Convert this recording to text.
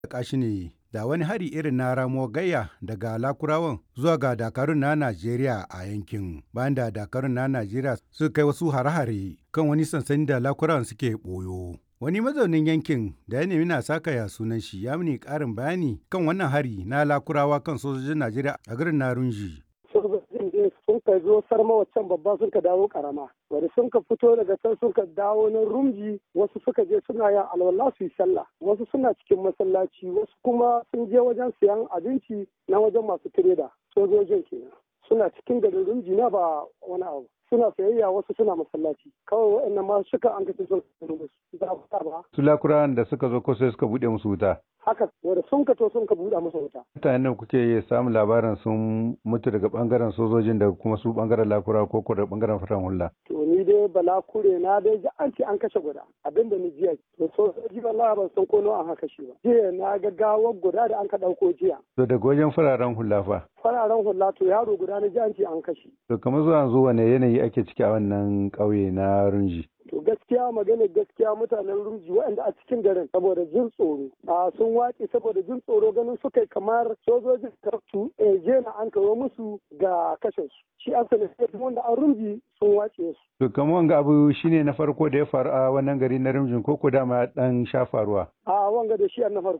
kashi ne da wani hari irin na ramuwar gayya daga lakurawan zuwa ga dakarun na Najeriya a yankin bayan da dakarun na Najeriya suka kai wasu hare-hare kan wani sansani da lakurawan suke ɓoyo. Wani mazaunin yankin da ya nemi na saka ya sunan shi ya mini ƙarin bayani kan wannan hari na lakurawa kan sojojin Najeriya a garin Narunji. sojojin din sun ka zo sarma waccan babba sun ka dawo karama wanda sun ka fito daga can sun ka dawo na rumji wasu suka je suna yin alwala su yi sallah wasu suna cikin masallaci wasu kuma sun je wajen siyan abinci na wajen masu tireda sojojin kenan suna cikin garin rumji na ba wani abu suna sayayya wasu suna masallaci kawai waɗannan ma suka an kace sun ba ba Su lakurawan da suka zo ko sai suka buɗe musu wuta. haka wanda sun ka to sun ka buɗe musu wuta Mutanen kuke samun labarin sun mutu daga bangaren sojojin da kuma su bangaren lakurawa ko ko da bangaren faran hula. to ni dai bala kure na dai ji an ce an kashe guda abinda ni jiya to sojoji wallahi ban san ko nawa an kashe ba jiya na ga gawar guda da an ka ɗauko jiya To daga wajen fararen hula fa. fararen hula to yaro guda na ji an ce an kashe To kamar zuwa yanzu wane yanayi ake ciki a wannan ƙauye na Runji. to gaskiya magana gaskiya mutanen rumji waɗanda a cikin garin saboda jin tsoro a sun wace saboda jin tsoro ganin suka yi kamar sojojin kartu je na an kawo musu ga kashe su shi an sani wanda an rumji sun wace su To kamar wanga abu shine na farko da ya faru a wannan gari na Runjin ko ko dama ya dan sha faruwa. a wanga da shi an na farko